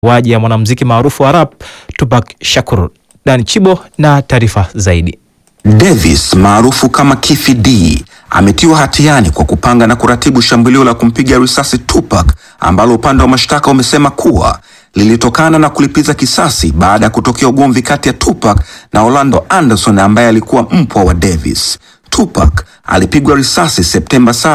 waji ya mwanamuziki maarufu wa rap Tupac Shakur. Dan Chibo na taarifa zaidi. Davis maarufu kama Kify D ametiwa hatiani kwa kupanga na kuratibu shambulio la kumpiga risasi Tupac ambalo upande wa mashtaka umesema kuwa lilitokana na kulipiza kisasi baada ya kutokea ugomvi kati ya Tupac na Orlando Anderson ambaye alikuwa mpwa wa Davis. Tupac alipigwa risasi Septemba 7,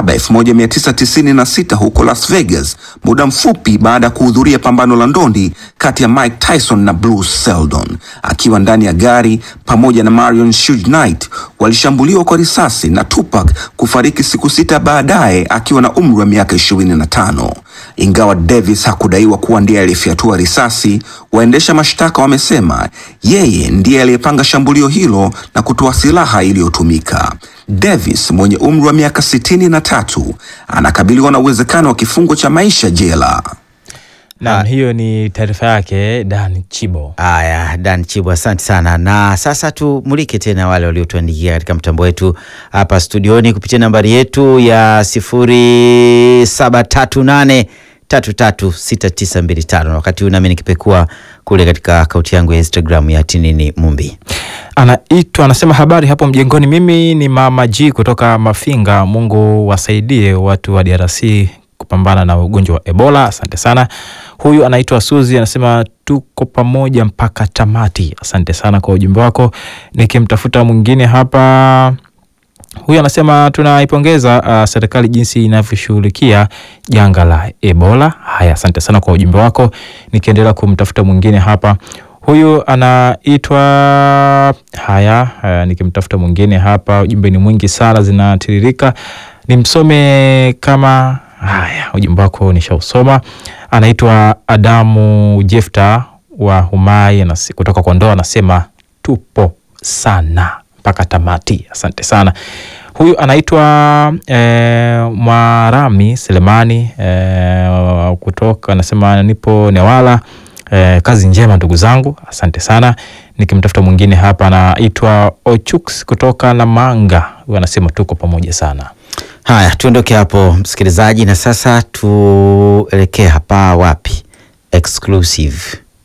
1996 huko Las Vegas, muda mfupi baada ya kuhudhuria pambano la ndondi kati ya Mike Tyson na Bruce Seldon. Akiwa ndani ya gari pamoja na Marion Suge Knight, walishambuliwa kwa risasi na Tupac kufariki siku sita baadaye akiwa na umri wa miaka 25. Ingawa Davis hakudaiwa kuwa ndiye aliyefyatua risasi, waendesha mashtaka wamesema yeye ndiye aliyepanga shambulio hilo na kutoa silaha iliyotumika. Davis mwenye umri wa miaka sitini na tatu anakabiliwa na uwezekano wa kifungo cha maisha jela. Naam, hiyo ni taarifa yake Dan Chibo. Haya, Dan Chibu, asante sana. Na sasa tumulike tena wale waliotuandikia katika mtambo wetu hapa studioni kupitia nambari yetu ya sifuri saba tatu nane tatu tatu sita tisa mbili tano. Wakati huu nami nikipekua kule katika akaunti yangu ya Instagram ya Tinini Mumbi. Anaitwa anasema, habari hapo mjengoni. Mimi ni mama G kutoka Mafinga. Mungu wasaidie watu wa DRC kupambana na ugonjwa wa Ebola. Asante sana. Huyu anaitwa Suzi anasema tuko pamoja mpaka tamati. Asante sana kwa ujumbe wako. Nikimtafuta mwingine hapa huyu anasema tunaipongeza uh, serikali jinsi inavyoshughulikia janga la Ebola. Haya, asante sana kwa ujumbe wako. Nikiendelea kumtafuta mwingine hapa, huyu anaitwa haya, uh, nikimtafuta mwingine hapa, ujumbe ni mwingi sana, zinatiririka. Nimsome kama haya, ujumbe wako nishausoma. Anaitwa Adamu Jefta wa Humai anasi- kutoka Kondoa, anasema tupo sana mpaka tamati. Asante sana. Huyu anaitwa eh, Mwarami Selemani eh, kutoka anasema nipo Newala. Eh, kazi njema ndugu zangu, asante sana. Nikimtafuta mwingine hapa anaitwa Ochux kutoka Namanga, huyu anasema tuko pamoja sana. Haya, tuondoke hapo msikilizaji, na sasa tuelekee hapa wapi? Exclusive.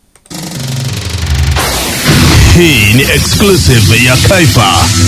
Hii ni exclusive ya Kaifa.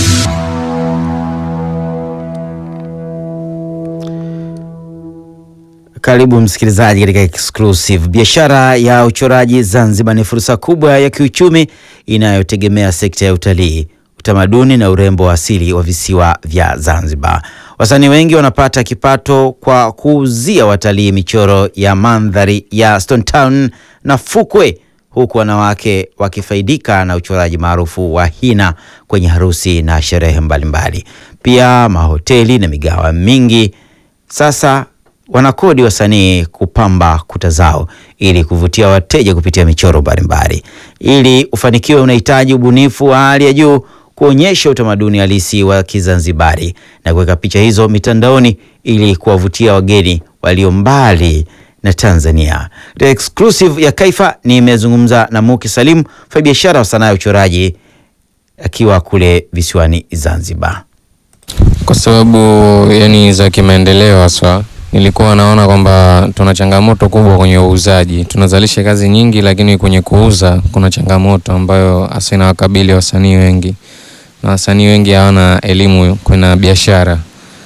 Karibu msikilizaji katika exclusive. Biashara ya uchoraji Zanzibar ni fursa kubwa ya kiuchumi inayotegemea sekta ya utalii, utamaduni na urembo wa asili wa visiwa vya Zanzibar. Wasanii wengi wanapata kipato kwa kuuzia watalii michoro ya mandhari ya Stone Town na fukwe, huku wanawake wakifaidika na uchoraji maarufu wa hina kwenye harusi na sherehe mbalimbali. Pia mahoteli na migawa mingi sasa wanakodi wasanii kupamba kuta zao ili kuvutia wateja kupitia michoro mbalimbali. Ili ufanikiwe, unahitaji ubunifu wa hali ya juu, kuonyesha utamaduni halisi wa Kizanzibari na kuweka picha hizo mitandaoni ili kuwavutia wageni walio mbali na Tanzania. The exclusive ya Kaifa nimezungumza na Muki Salim, mfanyabiashara wa sanaa ya uchoraji akiwa kule visiwani Zanzibar. kwa sababu yani za kimaendeleo haswa nilikuwa naona kwamba tuna changamoto kubwa kwenye uuzaji. Tunazalisha kazi nyingi, lakini kwenye kuuza kuna changamoto ambayo hasa inawakabili wasanii wengi, na wasanii wengi hawana elimu kwenye biashara,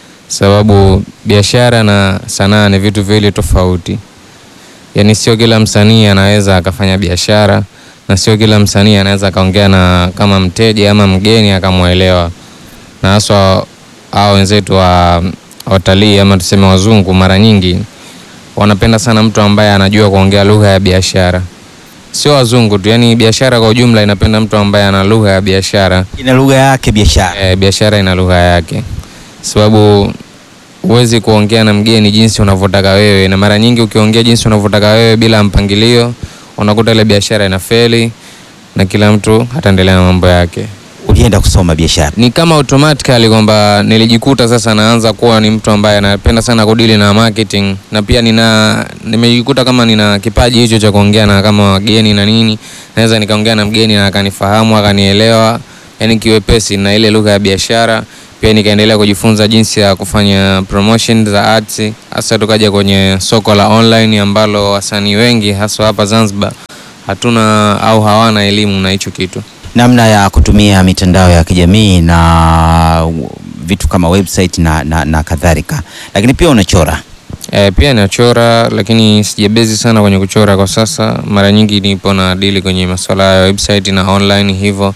sababu biashara na sanaa ni vitu viwili tofauti. Yani sio kila msanii anaweza akafanya biashara na sio kila msanii anaweza akaongea na kama mteja ama mgeni akamwelewa, na haswa hao wenzetu wa watalii ama tuseme wazungu, mara nyingi wanapenda sana mtu ambaye anajua kuongea lugha ya biashara. Sio wazungu tu, yani biashara kwa ujumla inapenda mtu ambaye ana lugha ya biashara. Ina lugha yake biashara. E, biashara ina lugha yake, sababu huwezi kuongea na mgeni jinsi unavyotaka wewe, na mara nyingi ukiongea jinsi unavyotaka wewe bila mpangilio, unakuta ile biashara inafeli na kila mtu ataendelea na mambo yake. Ulienda kusoma biashara. Ni kama automatically kwamba nilijikuta sasa naanza kuwa ni mtu ambaye anapenda sana kudili na marketing, na pia nina nimejikuta kama nina kipaji hicho cha kuongea na kama wageni na nini, naweza nikaongea na mgeni na akanifahamu akanielewa, yani kiwepesi na ile lugha ya biashara pia nikaendelea kujifunza jinsi ya kufanya promotion za arts, hasa tukaja kwenye soko la online ambalo wasanii wengi haswa hapa Zanzibar hatuna au hawana elimu na hicho kitu. namna ya kutumia mitandao ya kijamii na vitu kama website na, na, na kadhalika, lakini pia unachora. E, pia nachora lakini sijabezi sana kwenye kuchora kwa sasa. Mara nyingi nipo na dili kwenye masuala ya website na online hivyo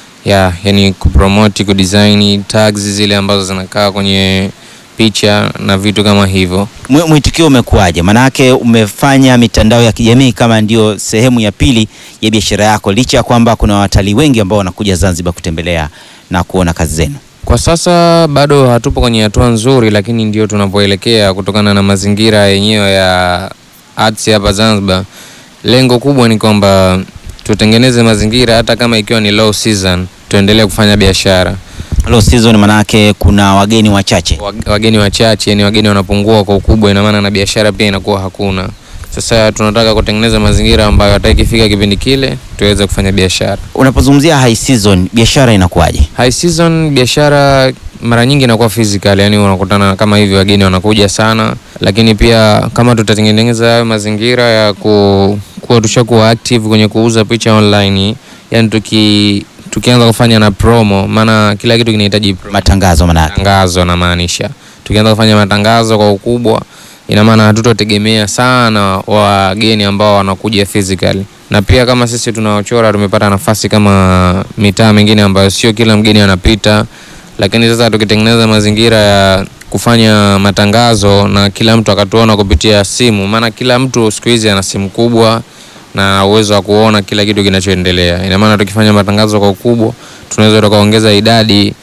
ya yani kupromote, kudesign tags zile ambazo zinakaa kwenye picha na vitu kama hivyo. Mwi- Mwitikio umekuwaje? Maanake umefanya mitandao ya kijamii kama ndio sehemu ya pili ya biashara yako, licha ya kwamba kuna watalii wengi ambao wanakuja Zanzibar kutembelea na kuona kazi zenu. Kwa sasa bado hatupo kwenye hatua nzuri, lakini ndio tunapoelekea kutokana na mazingira yenyewe ya arts hapa Zanzibar. Lengo kubwa ni kwamba tutengeneze mazingira, hata kama ikiwa ni low season, tuendelee kufanya biashara. Low season manake kuna wageni wachache. Wag- Wageni wachache, yani wageni wanapungua kwa ukubwa, ina maana na biashara pia inakuwa hakuna. Sasa tunataka kutengeneza mazingira ambayo hata ikifika kipindi kile tuweze kufanya biashara. Unapozungumzia high season, biashara inakuwaje? High season biashara mara nyingi inakuwa physical, yani unakutana kama hivi, wageni wanakuja sana, lakini pia kama tutatengeneza hayo mazingira ya ku, kuwa tushakuwa active kwenye kuuza picha online, yani tuki tukianza kufanya na promo, maana kila kitu kinahitaji promo. Matangazo manake. matangazo namaanisha, tukianza kufanya matangazo kwa ukubwa, ina maana hatutotegemea sana wageni ambao wanakuja physically, na pia kama sisi tunaochora tumepata nafasi kama mitaa mingine ambayo sio kila mgeni anapita, lakini sasa tukitengeneza mazingira ya kufanya matangazo na kila mtu akatuona kupitia simu, maana kila mtu siku hizi ana simu kubwa na uwezo wa kuona kila kitu kinachoendelea. Ina maana tukifanya matangazo kwa ukubwa, tunaweza tukaongeza idadi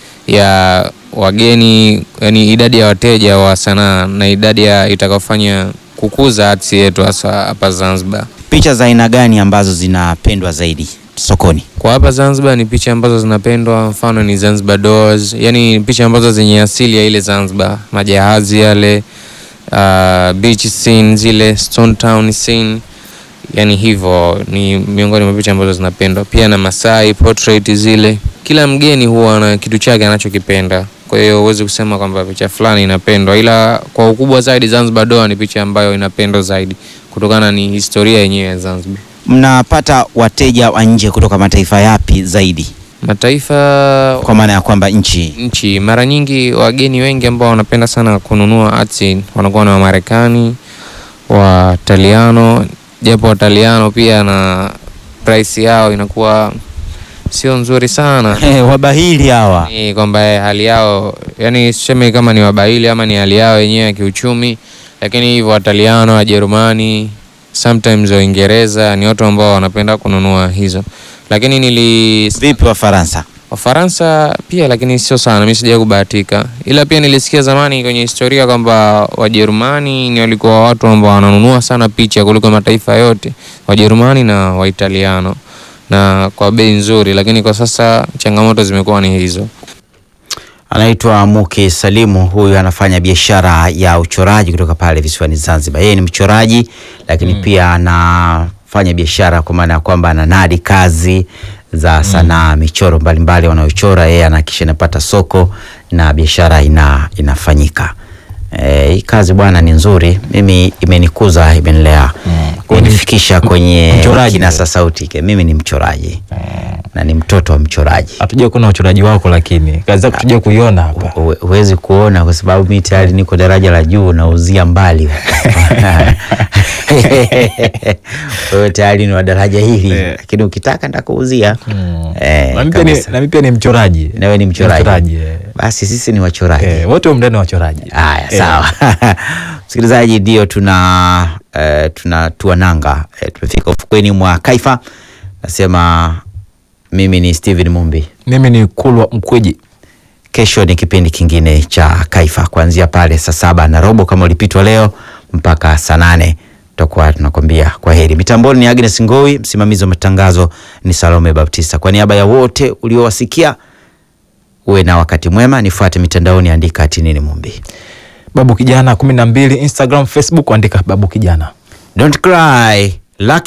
ya wageni, yani idadi ya wateja wa sanaa na idadi ya itakayofanya kukuza arts yetu hasa hapa Zanzibar. Picha za aina gani ambazo zinapendwa zaidi sokoni? Kwa hapa Zanzibar ni picha ambazo zinapendwa, mfano ni Zanzibar Doors, yani picha ambazo zenye asili ya ile Zanzibar, majahazi yale, uh, beach scene zile, Stone Town scene, yani hivyo ni miongoni mwa picha ambazo zinapendwa. Pia na Masai portrait zile, kila mgeni huwa na kitu chake anachokipenda. Kwa hiyo huwezi kusema kwamba picha fulani inapendwa, ila kwa ukubwa zaidi Zanzibar Doors ni picha ambayo inapendwa zaidi kutokana ni historia yenyewe ya Zanzibar. Mnapata wateja wa nje kutoka mataifa yapi zaidi, Mataifa kwa maana ya kwamba nchi nchi mara nyingi wageni wengi ambao wanapenda sana kununua arts wanakuwa na Wamarekani, Wataliano, japo Wataliano pia na price yao inakuwa sio nzuri sana. wabahili hawa Ni kwamba eh, hali yao yani, siseme kama ni wabahili ama ni hali yao yenyewe ya kiuchumi, lakini hivyo Wataliano, Wajerumani, sometimes Waingereza ni watu ambao wanapenda kununua hizo, lakini nili vipi Wafaransa? Wafaransa pia lakini sio sana, mimi sijawahi kubahatika, ila pia nilisikia zamani kwenye historia kwamba Wajerumani ni walikuwa watu ambao wananunua sana picha kuliko mataifa yote, Wajerumani na Waitaliano, na kwa bei nzuri, lakini kwa sasa changamoto zimekuwa ni hizo. Anaitwa Muki Salimu, huyu anafanya biashara ya uchoraji kutoka pale visiwani Zanzibar. Yeye ni mchoraji lakini pia anafanya biashara kwa maana ya kwamba ananadi kazi za sanaa, michoro mbalimbali wanayochora yeye, anahakikisha inapata soko na biashara ina, inafanyika. Eh, hii kazi bwana ni nzuri, mimi imenikuza, imenilea, imenifikisha kwenye mchoraji kinasa sauti. ke. Mimi ni mchoraji na ni mtoto wa mchoraji. Hatuja kuona uchoraji wako, lakini kazi zako tuja kuiona hapa. Huwe- huwezi kuona kwa sababu mi tayari niko daraja la juu nauzia mbali wewe tayari ni wa daraja hili Eh. lakini ukitaka nitakuuzia Eh, Na mimi pia ni- kabisa. na mimi pia ni mchoraji. nawe ni mchoraji eh. basi sisi ni wachoraji Eh, wote umndani wachoraji. Haya, Eh. sawa msikilizaji, ndio tuna eh, tunatua nanga eh, tumefika ufukweni mwa Kaifa. Nasema mimi ni Steven Mumbi. Mimi ni Kulwa Mkweji. Kesho ni kipindi kingine cha Kaifa kuanzia pale saa saba na robo kama ulipitwa leo mpaka saa nane tutakuwa tunakwambia kwa heri. Mitamboni ni Agnes Ngowi, msimamizi wa matangazo ni Salome Baptista. Kwa niaba ya wote uliowasikia, uwe na wakati mwema. Nifuate mitandaoni, andika Tinini Mumbi. Babu Kijana kumi na mbili Instagram, Facebook, andika Babu Kijana. Don't cry. Lucky